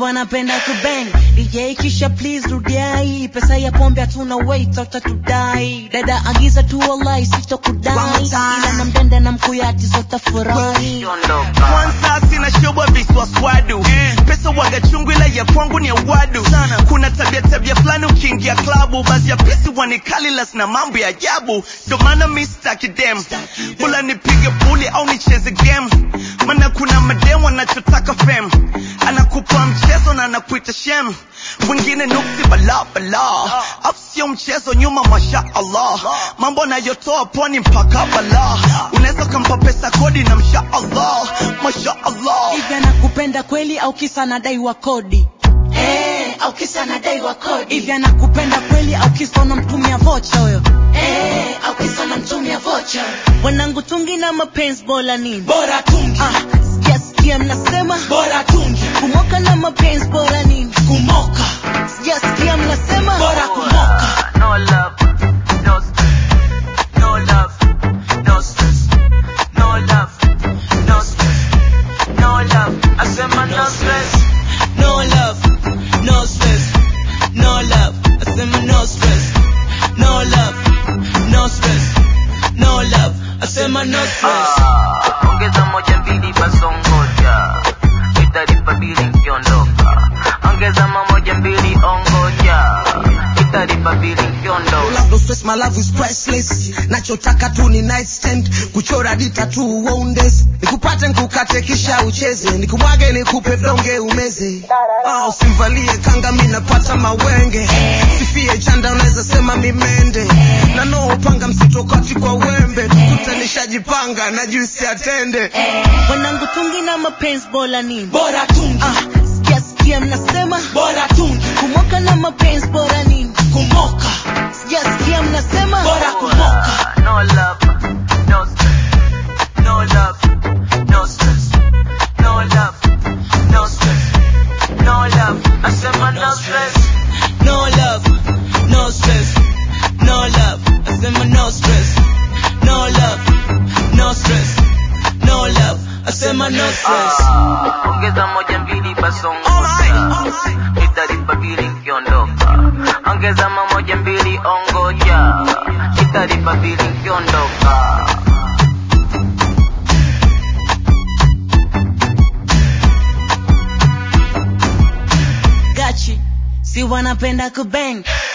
wanapenda kubang DJ kisha please rudia hii pesa ya pombe hatuna wait utatudai dada agiza tu wallahi sitokudai ila na mdende na mkuyati zotafurahi kwanza sina shobwa viswaswadu pesa waga chungu ila ya kwangu ni ya wadu kuna tabia tabia fulani ukiingia klabu basi ya pisi wanikalilas na mambo ya ajabu ndo maana mi staki dem bula nipige puli au nicheze game maana kuna madem wanachotaka fem anakupa mchezo na anakuita shem wengine nuksi bala bala afu sio mchezo nyuma masha allah mambo nayotoa pwani mpaka bala unaweza ukampa pesa kodi na msha allah masha allah hivi anakupenda kweli au kisa anadaiwa kodi Eh, au kisa anadaiwa kodi hivi anakupenda kweli au kisa unamtumia vocha huyo Eh, au kisa namtumia vocha wanangu tungi na mapenzi bora nini bora tungi ah, sikia sikia mnasema bora tungi kumoka na mapenzi bora nini kumoka sikia sikia mnasema bora kumoka no love no stress no love no stress no love no stress no love asema no stress no love no stress no love asema no stress no love no stress no love asema no stress Ah, ongeza moja mbili basongoja italipa bili nkiondoka ongeza mamoja mbili ongoja italipa bili nkiondoka love no stress my love is priceless nachotaka tu ni nightstand kuchora dita tu uondes nikupate nikukate kisha ucheze nikumwage nikupe donge umeze ah, usimvalie kanga mi napata mawenge sifie chanda unaweza sema mimende na no upanga msitokati kwa wembe tukute nishajipanga na juisi atende wanangu tungi na mapenzi bora nini bora tungi ah, sikia sikia mnasema bora tungi kumoka na mapenzi bora nini kumoka sikia sikia mnasema bora kumoka no love no stress no love no stress no love no stress no love asema no stress no love no stress no love asema no stress no love no stress no love asema no stress Ah, ongeza moja mbili basongoja italipa bili nkiondoka ongeza mamoja mbili ongoja italipa bili nkiondoka gachi si wanapenda kubang